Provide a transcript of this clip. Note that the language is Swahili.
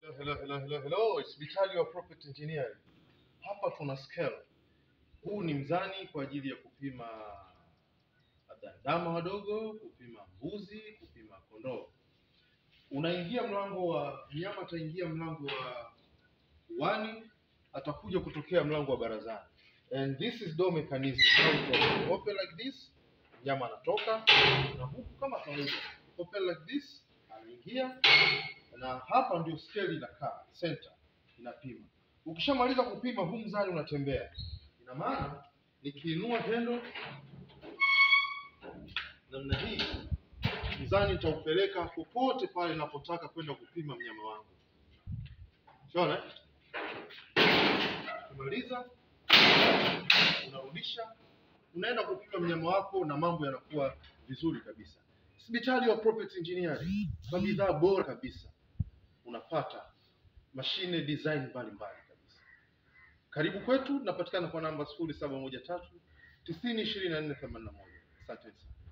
Hello, hello, hello, hello. It's Vitali wa Property Engineering. Hapa tuna scale. Huu ni mzani kwa ajili ya kupima labda ndama wadogo, kupima mbuzi, kupima kondoo. Unaingia mlango wa mnyama, ataingia mlango wa uani, atakuja kutokea mlango wa barazani. And this is door mechanism. How it opens. Open like this, mnyama anatoka na huku kama kawaida. Open like this, anaingia na hapa ndio scale inakaa center inapima. Ukishamaliza kupima, huu mzani unatembea. Ina maana nikiinua tendo namna hii, mzani nitaupeleka popote pale ninapotaka kwenda kupima mnyama wangu. Unaona? Ukimaliza unarudisha, unaenda kupima mnyama wako na mambo yanakuwa vizuri kabisa. Hospitali wa Property Engineering kwa bidhaa bora kabisa unapata mashine design mbalimbali kabisa. Karibu kwetu, tunapatikana kwa namba sifuri saba moja tatu tisini ishirini na nne themanini na moja. Asante sana.